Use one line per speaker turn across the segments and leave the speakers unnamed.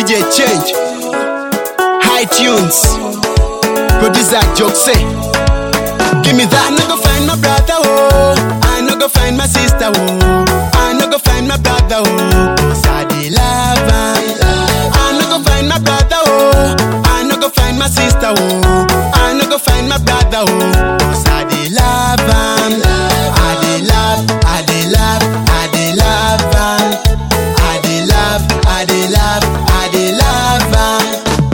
DJ Change, High Tunes, Producer Joke say, Give me that. I no go find my brother, oh. I no go find my sister, oh. I no go find my brother, oh. Cause I dey love am. I no go find my brother, oh. I no go find my sister, oh. I no go find my brother, oh. Cause I dey love am. I dey love, I dey love, I dey love am. I dey love, I dey love, I dey love am.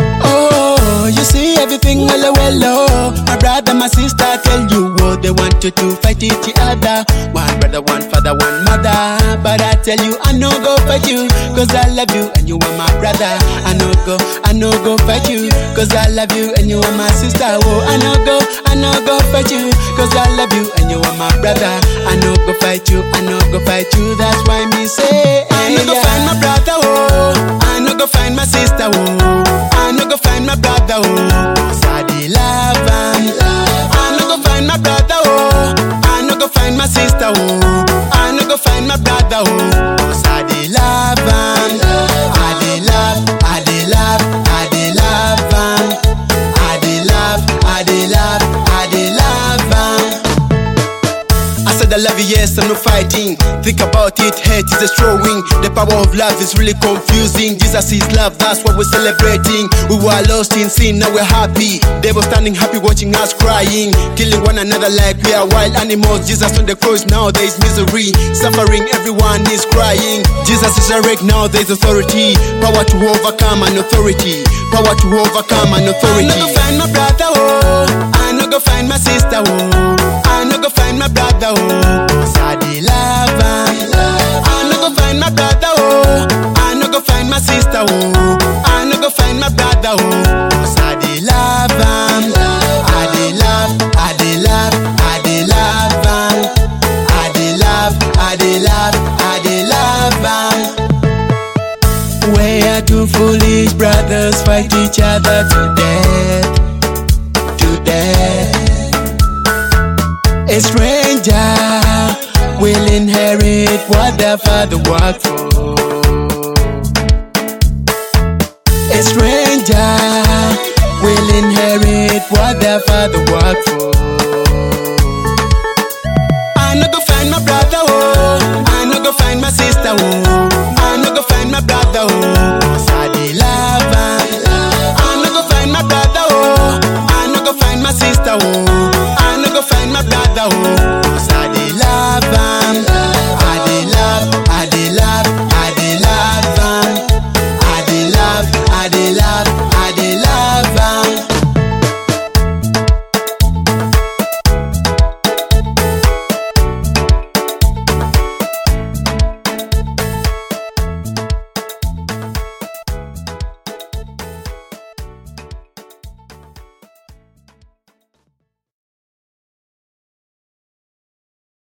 Oh, you see everything well, well, oh. My brother, my sister tell you what they want you to fight each other. One brother, one father, one mother. But I tell you, I no go fight you, cause I love you and you are my brother. I no go, I no go fight you, cause I love you and you are my sister. Oh, I no go, I no go fight you, cause I love you and you are my brother. I no go fight you, I no go fight you, that's why me say, I no go find my brother, oh. I no go find my sister, oh. I no go find my brother, oh. Cause I dey love am. I no go find my brother, oh. I no go find my sister, oh. I no go find my brother, oh. Cause I dey love am. I dey love, I dey love, I dey love am. I dey love, I dey love, I dey love am. I said I love you, yes, I'm not fighting. Think about it, hate is destroying. The power of love is really confusing. Jesus is love, that's what we're celebrating. We were lost in sin, now we're happy. They were standing happy, watching us crying, killing one another like we are wild animals. Jesus on the cross, now there is misery, suffering, everyone is crying. Jesus is awake, now there is authority, power to overcome an authority, power to overcome an authority. I no go find my brother, oh. I no go find my sister, oh. I no go find my brother, oh. Cause I dey love am. I no go find my brother, oh. I no go find my sister, oh. I no go find my brother, oh. Cause I dey love am. I dey love, I dey love, I dey love am. I dey love, I dey love, I dey love am. Where two foolish brothers fight each other to death, to death. A stranger will inherit what their father worked for. A stranger will inherit what their father worked for. I no go find my brother, oh. I no go find my sister, oh. I no go find my brother,